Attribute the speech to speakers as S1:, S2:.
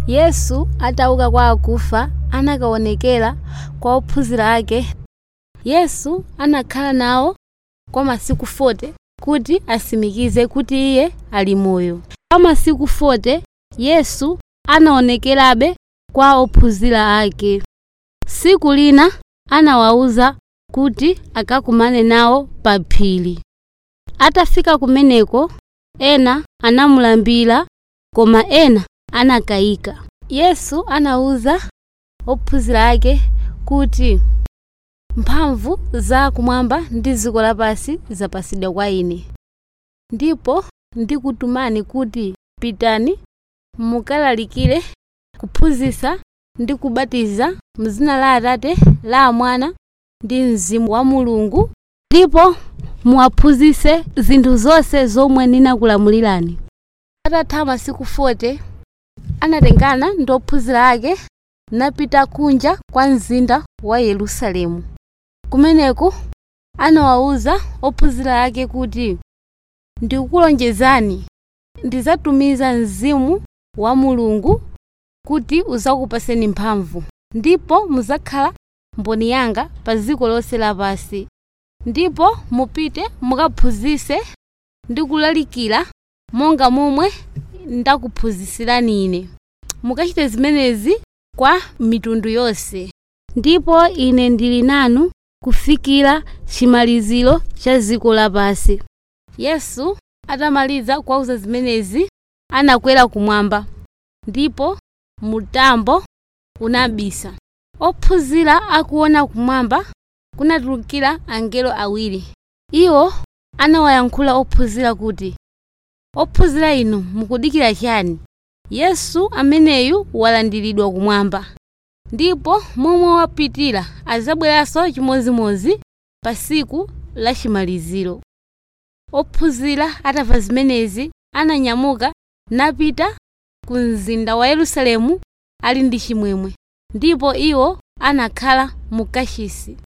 S1: yesu atauka kwa akufa anakaonekera kwa ophunzira ake yesu anakhala nawo kwa masiku 40 kuti asimikize kuti iye ali moyo kwa masiku 40 yesu anaonekerabe kwa ophunzira ake siku lina anawawuza kuti akakumane nawo pa phiri atafika kumeneko ena anamulambira koma ena anakayika yesu anawuza ophunzira ake kuti mphamvu za kumwamba ndi dziko lapansi zapasidwa kwa ine ndipo ndikutumani kuti pitani mukalalikire kuphunzitsa ndi kubatiza mzina la atate la mwana ndi mzimu wa mulungu ndipo muwaphunzitse zinthu zonse zomwe ndinakulamulirani atatha masiku 40 anatengana ndi ophunzira ake napita kunja kwa mzinda wa yerusalemu kumeneko anawawuza ophunzira ake kuti ndikukulonjezani ndizatumiza mzimu wa mulungu kuti uzakupaseni mphamvu ndipo muzakhala mboni yanga pa dziko lonse lapansi ndipo mupite mukaphunzitse ndi kulalikira monga momwe ndakuphunzitsirani ine mukachite zimenezi kwa mitundu yonse ndipo ine ndili nanu kufikira chimaliziro cha dziko lapansi yesu atamaliza kuwauza zimenezi anakwera kumwamba ndipo mutambo unabisa ophunzira akuona kumwamba kunatulukira angelo awiri iwo anawayankhula ophunzira kuti ophunzira inu mukudikira chani yesu ameneyu walandiridwa kumwamba ndipo momwe wapitira azabweranso chimodzimodzi pa tsiku la chimaliziro ophunzira atamva zimenezi ananyamuka napita ku mzinda wa yerusalemu ali ndi chimwemwe ndipo iwo anakhala mu kachisi